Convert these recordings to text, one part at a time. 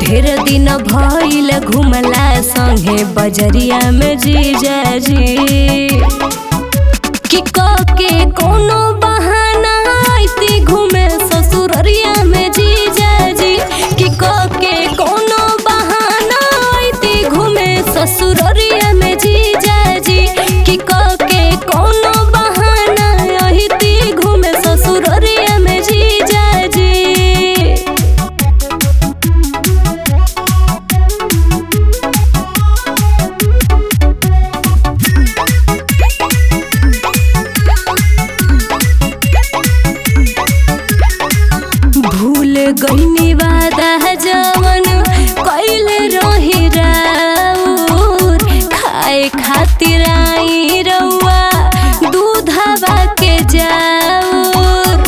ढेर दिन भइल घुमला संगे बजरिया में जीजा जी कि के कोनो बहाना आइती घूमे ससुररिया में जीजा जी कि के कोनो बहाना आइती घूमे ससुररिया में जीजा जी कि के कोनो बहाना आइती घूमे ससुररिया में जीजा जी भूल गईनी वादा जवन कइले रही राउर खाए खातिर आई रउआ दूधवा के जाऊर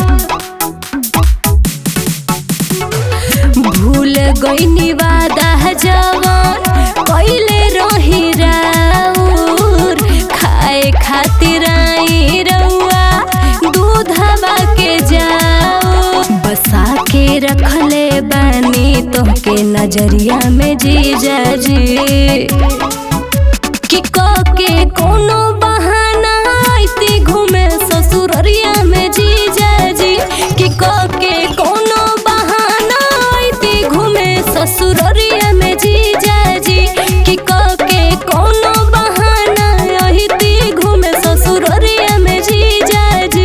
भूल गईनी वादा जवन कइले रही राउर खाए खातिर आई रउआ दूधवा के जाओ बसा के रखले बानी तोहके नजरिया में जीजा जी कि के कोनो बहाना आइती घूमे ससुररिया में जीजा जी कि के कोनो बहाना आइती घूमे ससुररिया में जीजा जी कि के कोनो बहाना आइती घूमे ससुररिया में जीजा जी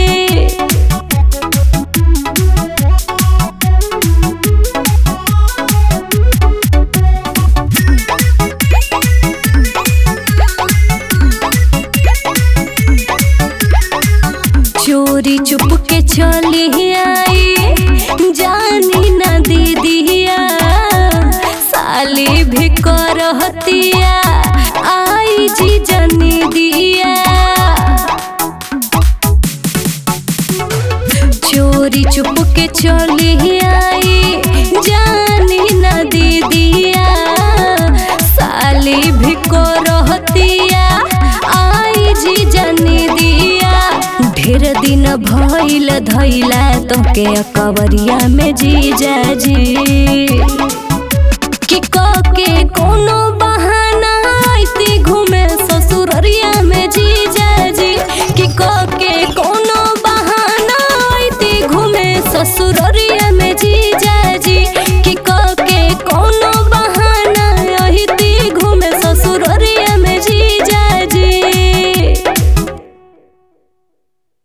चोरी चुप के चली आई जानी न दीदिया साली भी करहतिया आई जी जनी दिया चोरी चुप के चली आई जानी न दीदिया साली भी करहतिया आई जी जनी दिया ढेर दिन भइल धैला तोके कवरिया में जीजा जी कि के कोनो बहाना आइती घूमे ससुररिया में जीजा जी कि के कोनो बहाना आइती घूमे ससुररिया